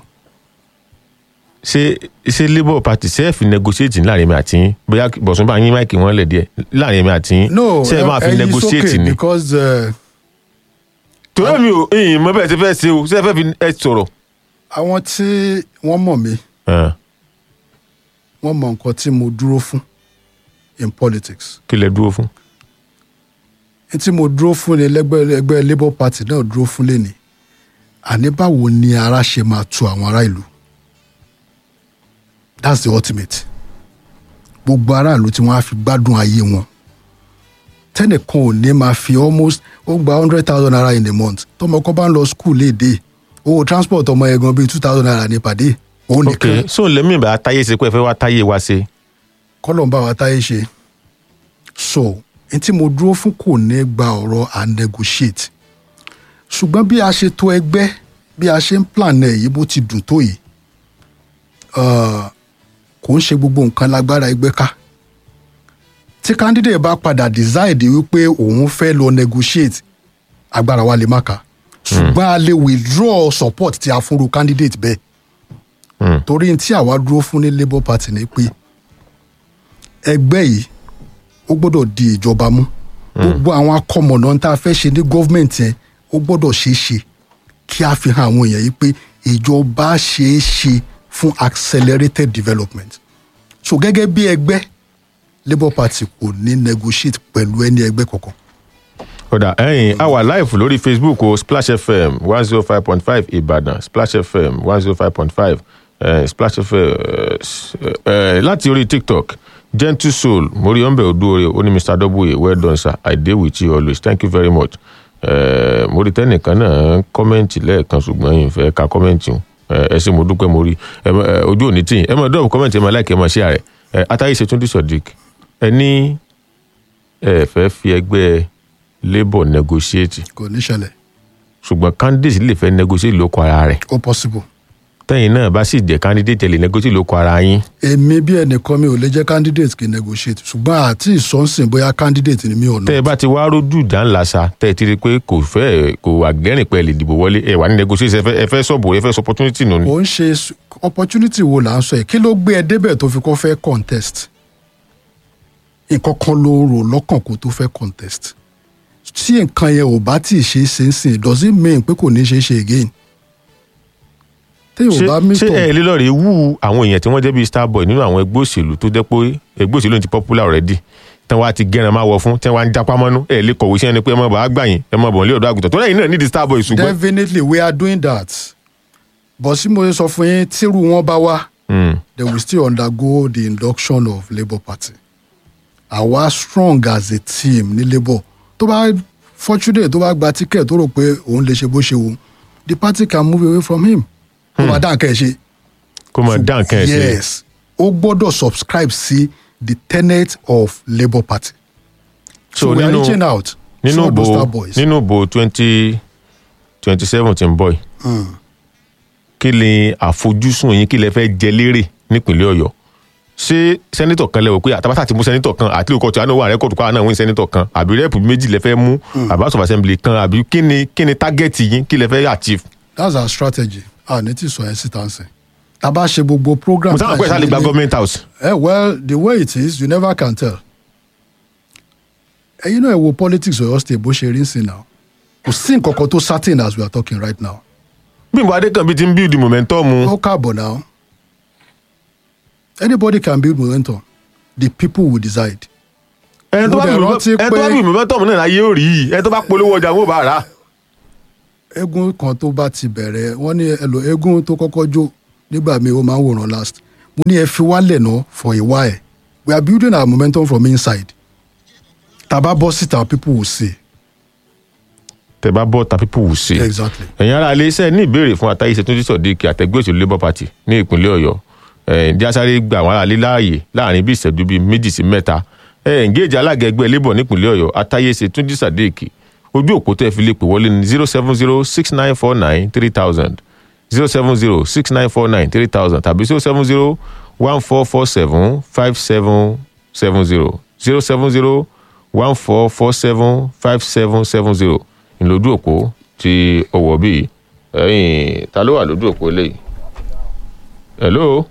ṣé ṣé labour party ṣe é fi negotiate láàrin mi àti yín bóyá bọ̀sùn bá yín máìkì wọn lẹ̀ díẹ̀ láàrin mi àti yín no ṣé ẹ máa fi ẹ yí negotiate sókè ni. because uh, torí mi ò ìyìn mọ bẹ́ẹ̀ ti fẹ́ ṣe o ṣé ẹ fẹ́ fi ẹ sọ̀rọ̀. àwọn tí wọ́n mọ̀ mí Ah, wọ́n mọ nǹkan tí mo dúró fún in politics kí lẹ dúró fún. ní tí mo dúró fún ni lẹ́gbẹ́ ẹgbẹ́ labour party náà dúró fún lẹ́ni àní báwo ni ara ṣe máa tu àwọn ará ìlú that's the ultimate gbogbo aráàlú tí wọ́n á fi gbádùn ayé wọn tẹ́nìkan ò ní máa fi almost ó gba hundred thousand naira in a month tọmọ kan bá ń lọ school léde owó transport ọmọ yẹn gan bíi two thousand naira ní pàdé òun ok nìkan so lẹ́mí ìbá táyé ṣe pé ẹ fẹ́ wá táyé wa ṣe. kọ́lọ̀ ń bá wa táyé ṣe so n tí mo dúró fún kò ní gba ọ̀rọ̀ à negotiate ṣùgbọ́n bí a ṣe tó ẹgbẹ́ bí a ṣe ń plan ẹ̀ yìí bó ti dùn tó yìí uh, kò ń ṣe gbogbo nǹkan lágbára ẹgbẹ́ ká tí candidate bá padà decide wípé òun fẹ́ lọ negotiate agbára wa lè má ka ṣùgbọ́n a lè withdraw support tí a fúnru candidate bẹ́ẹ̀ Hmm. torí n tí àwa dúró fún ní labour party ni pé ẹgbẹ́ yìí ó gbọ́dọ̀ di ìjọba mú gbogbo àwọn akọmọ̀nà tá a fẹ́ ṣe ní gọ́fìmẹ̀ntì yẹn ó gbọ́dọ̀ ṣeé ṣe kí a fi hàn àwọn èèyàn yìí pé ìjọba ṣeé ṣe fún accelerated development so gẹ́gẹ́ bí ẹgbẹ́ labour party kò ní negotiate pẹ̀lú ẹni ẹgbẹ́ kankan ọ̀dà ẹ̀yìn a wà live lórí facebook o splash fm one zero five point five ìbàdàn splash fm one zero five point five splash fm eh, láti orí tiktok gentle soul mori ombe oduore ó ní mr w well done sir i dey with you always thank you very much Eh, mo rí tẹ́nìkan náà kọ́mẹ́ǹtì lẹ́ẹ̀kan ṣùgbọ́n yìí fẹ́ ka kọ́mẹ́ǹtì o ẹ ṣe mo dúpẹ́ mo rí ẹ mọ- ẹ, ojú òní tì yín ẹ mọ dọ́ọ̀bù kọ́mẹ́ǹtì ẹ mọ láìkẹ́ ẹ mọ ṣé àrẹ atayi ṣètúndì sodiq ẹ ní ẹ fẹ́ fi ẹgbẹ́ labour negotiate kò ní ṣẹlẹ̀ ṣùgbọ́n candidate lè fẹ́ negotiate lóko ara rẹ̀ ó possible tẹ́yìn náà bá sì jẹ́ candidate ẹ lè negotiate lóko ara yín èmi bí ẹnìkan mi ò lè jẹ́ candidate kì í negotiate ṣùgbọ́n àti ìsọ́nsìn bóyá candidate ni mi ò tẹ́ ẹ ná bá ti wá rójú ìjà ńlá sa tẹ́ ẹ ti rí i pé kò fẹ́ kò àgbẹ̀rìn pẹ́ lè dìbò wọlé ẹ wà ní negotiate ẹ fẹ́ ẹ fẹ́ sọ̀bù ẹ fẹ́ sọ opportunity nù ni. ò ń ṣe s- opportunity wo là ń sọ yìí kí ló gbé ẹ débẹ̀ tó fi kọ́ fẹ́ contest nǹkan kan ló rò lọ́kàn kó tó fẹ́ contest tí nǹkan yẹn ò bá tí ì ṣe é ṣe ń sìn does it mean pé kò ní ṣe é ṣe again téèyàn ò ṣé bá ṣé mítọ̀ ẹ lè lọ rè wú àwọn èèyàn tí wọ́n jẹ́ bíi starboy nínú àwọn ẹgbẹ́ òṣèlú tó jẹ́ pé ẹgbẹ́ òṣèlú ti popular already tí wọ́n á ti gẹ́ran máa wọ fún tí wọ́n á ń jápá mọ́nú ẹ lè kọ̀wé sí ẹni pé ẹ mọ̀ bá gbà yín ẹ mọ̀ bọ̀ nílé ọ̀dọ́ àgùntàn tó lẹ́yìn náà nídìí starboy ṣùgbọ́n. definitely we are doing that but sí mo ṣe sọ fún yín tírú wọn bá wá Mm. they will still undergo the induction of labour party àwa strong as a team ní labour tó bá fortunate tó bá gba ticket tó rò pé òun lè ṣe bó ṣe wù the party can move away from him ó máa dá nǹkan ẹ̀ ṣe kó mọ̀ dá nǹkan ẹ̀ sí. yes ó gbọ́dọ̀ subscribe sí the tenet of labour party so, So we are nínú- reaching out nínú to all those ìbò star boys. nínú ìbò twenty twenty seven tí ń bọ̀ yìí kí ni àfojúsùn yín kí lẹ fẹ́ jẹ lérè nípínlẹ̀ ọ̀yọ́ ṣé sẹ́nitọ̀ kan lẹ́wọ̀ pé àtàbátà ti mú sẹ́nitọ̀ kan àti lóko tí a náà wà rẹ́kọ̀dù kó a náà wí sẹ́nitọ̀ kan àbí rẹ́pù méjì lẹ fẹ́ mú àbá of assembly kan àbí kí ni kí ni tágẹ́ẹ̀tì yín kí lẹ fẹ́ achieve. that's our strategy a ní tí sọ yẹn síta ń sìn tá a bá ṣe gbogbo program mo sábà pẹ́ sálẹ̀ gba government house. Eh, well, the way it is, you never can tell. Eh, you know, ẹ wo politics Ọ̀yọ́ state bó ṣe rí ń sìn now. Kò sí nǹkan kan tó certain as we are talking right now. bímbọ adékànbí ti ń build momentum Ó káàbọ̀ now. Anybody can build momentum. The people will decide. ẹni tó bá mo dẹ̀ build rántí ẹni tó bá pé- build momentum náà láyé ò rí yìí ẹni tó bá polówó ọjà wọn ò bá rà á. eégún kan tó bá ti bẹ̀rẹ̀ wọ́n ní ẹlò eégún tó kọ́kọ́ jó nígbà míì ó máa ń wòran last mo ní ẹ fi wálẹ̀ náà for a while we are building our momentum from inside tàbá bọ́ síta people will see tẹ bá bọ́ ta people will see. exactly. ẹ̀yin ará ilé iṣẹ́ ní ìbéèrè fún àtàyèsè tó ti sọ̀díkì àtẹ̀gbẹ́ òṣèlú labour party ní ìpínlẹ̀ ọ̀yọ́ ẹ̀ díásáré gba àwọn ará ilé láàyè láàrin bí ìṣẹ́jú bíi méjì sí mẹ́ta ẹ̀ ǹgéèjì alága ẹgbẹ́ labour nípínlẹ̀ ọ̀yọ́ àtàyèsè tó ti sọ̀díkì ojú òpó tẹ́ fi lè pè wọlé ní zero seven zero six nine four nine three thousand zero seven zero six nine four nine three thousand tàbí zero seven zero one four four seven five seven seven zero zero seven zero one four four seven five seven seven zero ìlójú òpó ti ọwọ́ bíi ẹ̀yìn ta ló wà lójú òpó eléyìí hello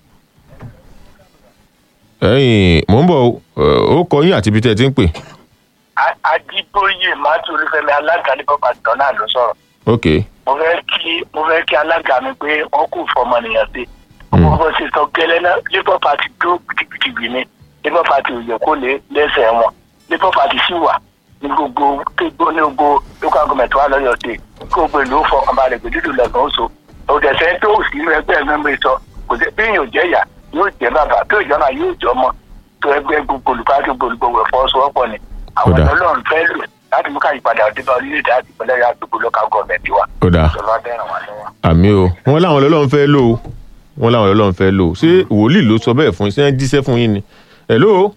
ẹ̀yìn mò ń bọ̀ ó kọ yín àti ibi tẹ́ ẹ ti ń pè ajíbóyè mátì olúfẹ́mi alága ní bàbá àtọ náà ló sọ̀rọ̀ ok mo fẹ́ kí mo fẹ́ kí alága mi pé wọn kò fọmọnìyàn sí ọmọ bó ṣe sọ gẹ́lẹ́ náà labour party dúró gidigidi ni labour party ò yẹ kó lè lẹ́sẹ̀ wọn labour party sì wà ní gbogbo kégbó ní gbogbo local government wa lọ́yọ̀ dé kí gbogbo ìlú fọkànbalẹ̀ pé dídùn lẹ́gbọ̀n oṣù òdẹ̀sẹ̀ tó sì ń ẹgbẹ́ mẹ́mẹ́ sọ kò sí bí yóò jẹ́ ìyá yóò jẹ́ bàbá tó ìjọba yóò jọ ọmọ tó ẹgbẹ́ gbogbo olùpàdé gbogbo ẹ̀fọ́sowọ́pọ̀ ni àwọn Kódà. ọlọ́run fẹ́ lò láti mú ká ìpadà ọdún orílẹ̀-èdè àti ìpínlẹ̀ yà gbogbo local government wa. ó dáa ìjọba bẹ̀rẹ̀ wá lọ́wọ́. àmì o wọn láwọn ọlọ́run fẹ́ lò ó wọn láwọn ọlọ́run fẹ́ lò ó ṣé wòlíì ló sọ bẹ́ẹ̀ fún yín ṣé wọ́n jíṣẹ́ fún yín ni hello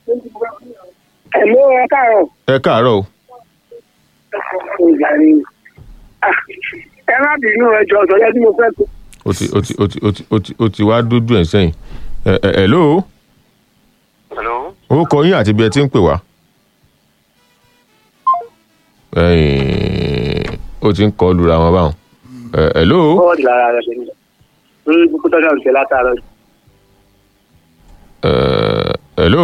Ẹ̀ló ẹ káàárọ̀. ẹ káàárọ̀ o Ìgbà ni. Ah, Ẹ má bínú ẹjọ́ ọ̀sọ̀ yẹn tí mo fẹ́ tó. ó ti ó ti ó ti ó ti ó ti ó ti wá dúdú ẹ̀ sẹ́yìn ẹ ẹ hello hello. ó kọ yín àti ibi ẹ ti ń pè wá. ẹ̀yìn ó ti ń kọ lura wọn báwọn ẹ hello Bọ́ọ̀dì lára rẹ̀ lẹ́nu. Lórí kúkú tọ́jú àrùn tẹ̀ látàárọ̀. ẹ hello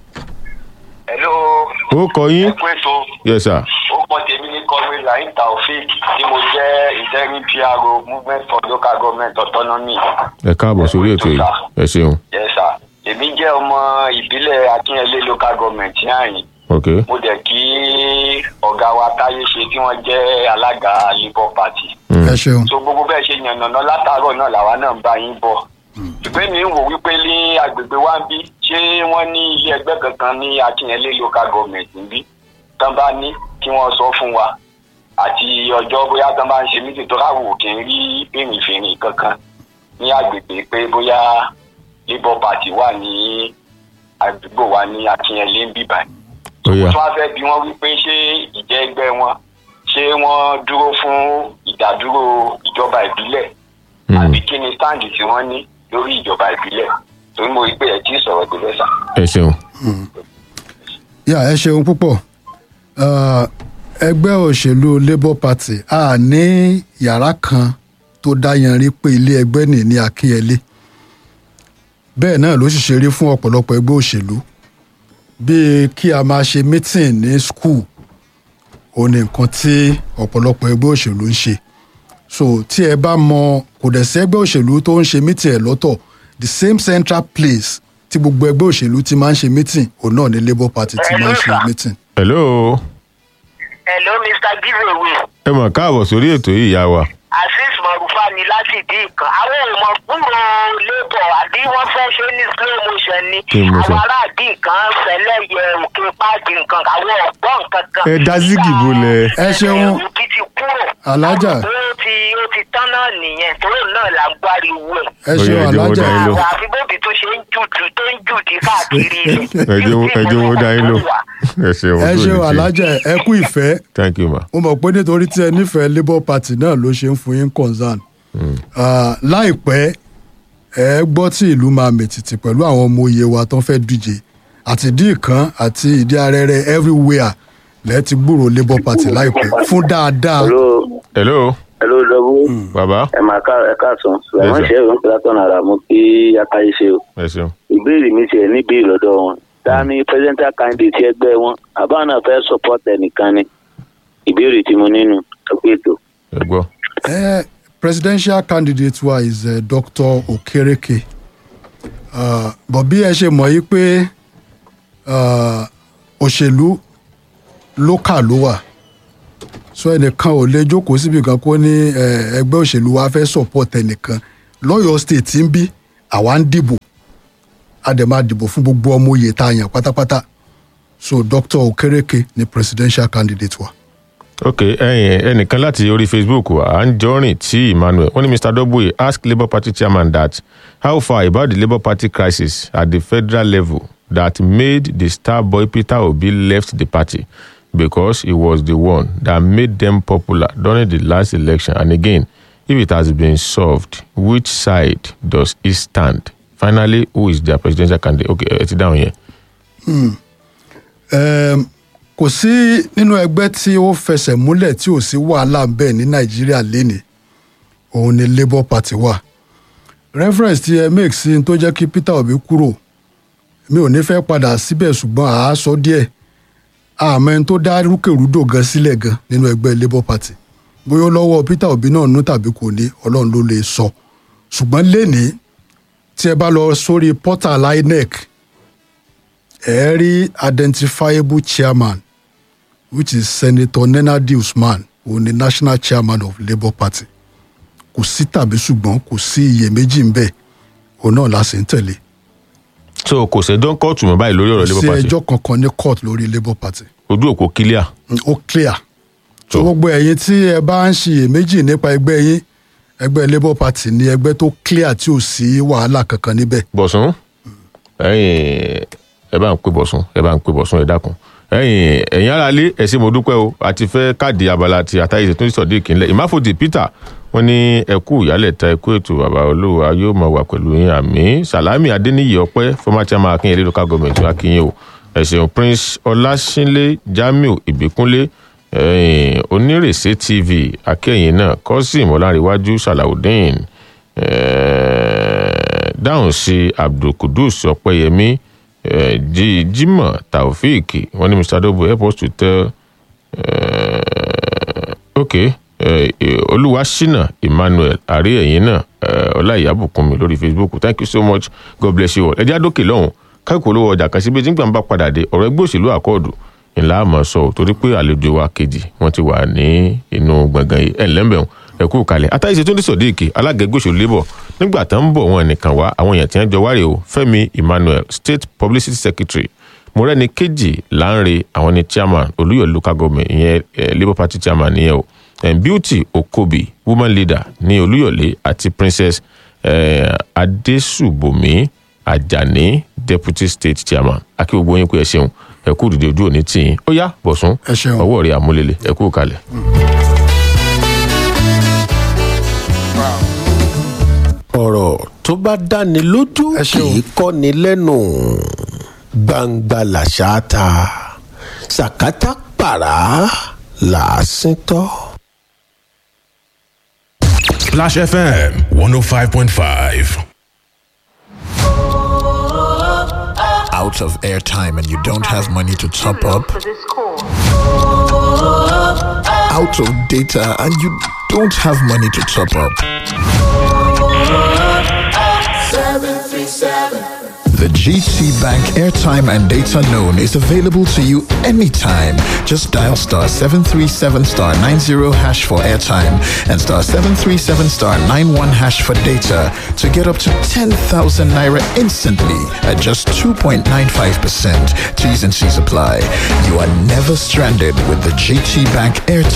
hello. ó kọ yín ẹ pé so yes sir ó pọ tèmi ní kọwé lahin taofik tí mo jẹ́ interim pro movement for local government autonomy. ẹ káàbọ̀ sórí ètò yìí ẹ ṣeun yes sir. èmi jẹ́ ọmọ ìbílẹ̀ akínyẹlé local government yáàyìn ok mo dẹ̀ kí ọ̀gá wa táyé ṣe tí wọ́n jẹ́ alága labour party. Mm. ẹ ṣeun so gbogbo bẹ́ẹ̀ ṣe yànnàná látàárọ̀ náà làwa náà ń bá yín bọ̀. ṣùgbọ́n mi ń wò wípé ní agbègbè wa ń bí ṣé wọ́n ní ilé ẹgbẹ́ kankan ní akínyẹlé local government ń bí tán bá ní kí wọ́n sọ fún wa àti ọjọ́ bóyá tán bá ń ṣe mítì tó káwò kí n rí fèrèfèrè kankan ní agbègbè pé bóyá labour party wà ní àdúgbò wa ní akínyẹlé ń bí báyìí ó yá tí wọ́n fẹ́ bí wọ́n wípé ṣé ìjẹ́ ẹgbẹ́ wọn ṣé wọ́n dúró fún ìdádúró ìjọba ìbílẹ̀ Mm. àbí kí ni sáǹdì tí wọ́n ní lórí ìjọba ìbílẹ̀ torí mo rí pé ẹ̀ tí ì sọ̀rọ̀ débẹ̀ sà. ẹ ṣeun yà ẹ ṣeun púpọ̀ Ah, ẹgbẹ́ òṣèlú labour party a ní yàrá kan tó dáyanrí pé ilé ẹgbẹ́ nì ní akínyẹlé bẹ́ẹ̀ náà ló sì ṣe rí fún ọ̀pọ̀lọpọ̀ ẹgbẹ́ òṣèlú bíi kí a máa ṣe meeting ní school ó ní nǹkan tí ọ̀pọ̀lọpọ̀ ẹgbẹ́ òṣèlú ń ṣe so tí ẹ bá mọ kò dẹ̀ sí ẹgbẹ́ òṣèlú tó ń ṣe meeting ẹ̀ lọ́tọ̀ the same central place tí gbogbo ẹgbẹ́ òṣèlú ti máa ń ṣe meeting òun náà ní labour party ti máa ń ṣe Hello, sir. meeting. hello hello mr giveaway ẹ mọ̀ káàbọ̀ sórí ètò yìí ìyá wa azeez marufa ni láti ìdí ìkan àwọn ọmọ kúrò labour àbí wọ́n fẹ́ ṣe ní slow motion ni Kí ni mo sọ? àwọn ará àdí nǹkan fẹ́lẹ́ yẹ òkè páàdì nǹkan àwọn ọ̀gbọ́n nǹkan kan. ẹ dá sígì bolẹ̀ ẹ ṣeun òbí ti kúrò. Alájà. ó ti ó ti tán náà nìyẹn torí náà là ń gbáriwo ẹ̀. ẹ Ó ṣeun yẹ, ẹ jẹ́ wọ́n alájà dá yín lò. àwọn àfi bóbi tó ṣe ń jùdù tó ń jùdì káàkiri rẹ̀. ẹ jẹ́ wọ́n- ẹ jẹ́ wọ́n dá yín lò ẹ ṣeun ẹ ojú ṣeun òní tì. alájà ẹ kú ìfẹ́ thank you ma mo mọ̀ pé nítorí tí ẹ nífẹ̀ẹ́ labour party náà ló ṣe ń fún yín concern Ah, láìpẹ́ ẹ gbọ́ tí ìlú máa mètìtì pẹ̀lú àwọn ọmọ oyè wa tó ń fẹ́ díje àti ìdí ìkan àti ìdí arẹrẹ everywhere lẹ́ẹ̀ ti gbúrò labour party láìpẹ́ fún dáadáa hello hello hello dọ́gbó bàbá ẹ máa ká ẹ káàsán làwọn sir. ṣe ìrún pílátọ́nù ara mú kí akáyé ṣe o ẹ ṣeun ìbéèrè mi tiẹ̀ níbi ìlọ́dọ̀ wọn ta ni presidential candidate ẹgbẹ́ wọn àbá náà fẹ́ support ẹnìkan ni ìbéèrè tí mo nínú ọgbẹ́ ètò. ẹ gbọ́ Eh, presidential candidate wa is uh, Dr. Okereke uh, but bí ẹ ṣe mọ̀ yí pé uh, òṣèlú local ló wà so ẹnìkan ò lè jókòó síbi kan kó ní eh, ẹgbẹ́ òṣèlú wa fẹ́ support ẹnìkan lọ́yọ̀ state ń bí àwa ń dìbò a dẹ̀ máa dìbò fún gbogbo ọmọ oyè tá a yàn pátápátá so dr okereke ni presidential candidate wa. ok ẹyin ẹnìkan láti orí facebook à ń jọrìn tí emmanuel wọn ní mr dogboye ask labour party chairman that how far about the labour party crisis at the federal level that made the star boy peter obi left the party because he was the one that made them popular during the last election and again if it has been solved which side does he stand finally who is their presidential candidate ok ẹ ti dáhùn yẹn. um, kò sí nínú ẹgbẹ́ tí ó fẹsẹ̀ múlẹ̀ tí ò sí wàhálà ń bẹ̀ ní nàìjíríà lénìí òun ni labour party wà reference tí ẹ make sí n tó jẹ́ kí peter obi kúrò mi ò ní fẹ́ padà síbẹ̀ ṣùgbọ́n àá sọ díẹ̀ àmọ́ ẹni tó dá rúkèrúdò gan sílẹ̀ gan nínú ẹgbẹ́ labour party bóyá ó lọ́wọ́ peter obi náà nú tàbí kò ní ọlọ́run ló lè sọ ṣùgbọ́n lénìí tí ẹ bá lọ sórí portal inec ẹ rí identifiable chairman which is senator nenadi usman òun ni national chairman of labour party kò sí tàbí ṣùgbọ́n kò sí iyèméjì ń bẹ̀ òun náà la sì ń tẹ̀lé so kò sẹ́jọ́ ń kóòtù mọ́ báyìí lórí ọ̀rọ̀ kò labour sí party ẹjọ́ kankan ní court lórí labour party ojú òpó kílíà. Mm, ó clear so So- gbogbo ẹ̀yin tí ẹ bá ń ṣiyèméjì nípa ẹgbẹ́ yín ẹgbẹ́ labour party ni ẹgbẹ́ tó clear tí ò sí wàhálà kankan níbẹ̀ bọ̀sùn ẹ̀yin ẹ bá ń pè bọ̀sùn ẹ bá ń pè bọ̀sùn ẹ dákun ẹ̀yin ẹ̀yin ara lé ẹ ṣé mo dúpẹ́ o àti fẹ́ káàdì abala ti àtàyè tó ń sọ̀dí ìkínlẹ̀ ìmáfòdì peter wọ́n ní ẹkú ìyálẹ̀ta ẹkú ètò bàbá olówó yóò máa wà pẹ̀lú yín àmì sàlámì adéníyì ọpẹ́ former chairman akínyẹlé local government akínyẹ o ẹ ṣeun prince ọlásínlé jamiu ìbíkúnlé ẹ̀yin onírèsé tv akẹ́yìn náà kọ́sìm ọlárẹ̀wájú salaudeen Eh, dáhùn sí abdulkudus ọpẹyẹmí eh, Jí- jimoh taofeek wọn ní mr dobo help us to tell uh, ok eh, eh, olúwaṣínà emmanuel àrí ẹ̀yìn náà eh, ọláìyábùkúnmi lórí facebook thank you so much god bless you all ẹjẹ́ àdókè lọ́hùn káàkiri olówó ọjà kan síbi tí nígbà ń bá padà dé ọ̀rọ̀ ẹgbẹ́ òṣèlú àkọọ̀dù ńlá àmọ́ sọ ọ́ torí pé àlejò wa kejì wọ́n ti wà ní inú gbọ̀ngàn yìí ẹ̀ ńlẹ́mbẹ̀rún ẹ̀kú kalẹ̀ àtàyèsè tó ń sọ̀díìkì alága ẹgbẹ́ òṣèlú labour nígbà tó ń bọ̀ wọn nìkan wá àwọn èèyàn tí wọ́n jọ wárẹ̀ o fẹ́mi emmanuel state publicity secretary mọ̀rẹ́ni kejì láńre àwọn ní chairman olúyọ̀ local government ìyẹn eh, labour party chairman nìyẹn o eh, beauty okobi woman leader ní olúyọ̀lé àti princess eh, adesubomi ajani deputy state chairman akí gbogbo yín pé ẹ ṣeun ẹ kú dìde ojú òní tì yín ó yá bọ̀sùn Ẹ ṣeun. ọwọ́ rẹ̀ àmúlélẹ̀ ẹ kú kalẹ̀. ọ̀rọ̀ tó bá dáni lójú Ẹ kì ṣeun. í kọ́ni lẹ́nu gbangba làṣà ta sàkátà pàrà làásìn tọ́. Splash FM 105.5. out of airtime and you don't have money to top up, out of data and you don't have money to top up. The GT Bank airtime and data loan is available to you anytime. Just dial star 737 star 90 hash for airtime and star 737 star 91 hash for data to get up to 10,000 naira instantly at just 2.95%. T's and C's apply. You are never stranded with the GT Bank airtime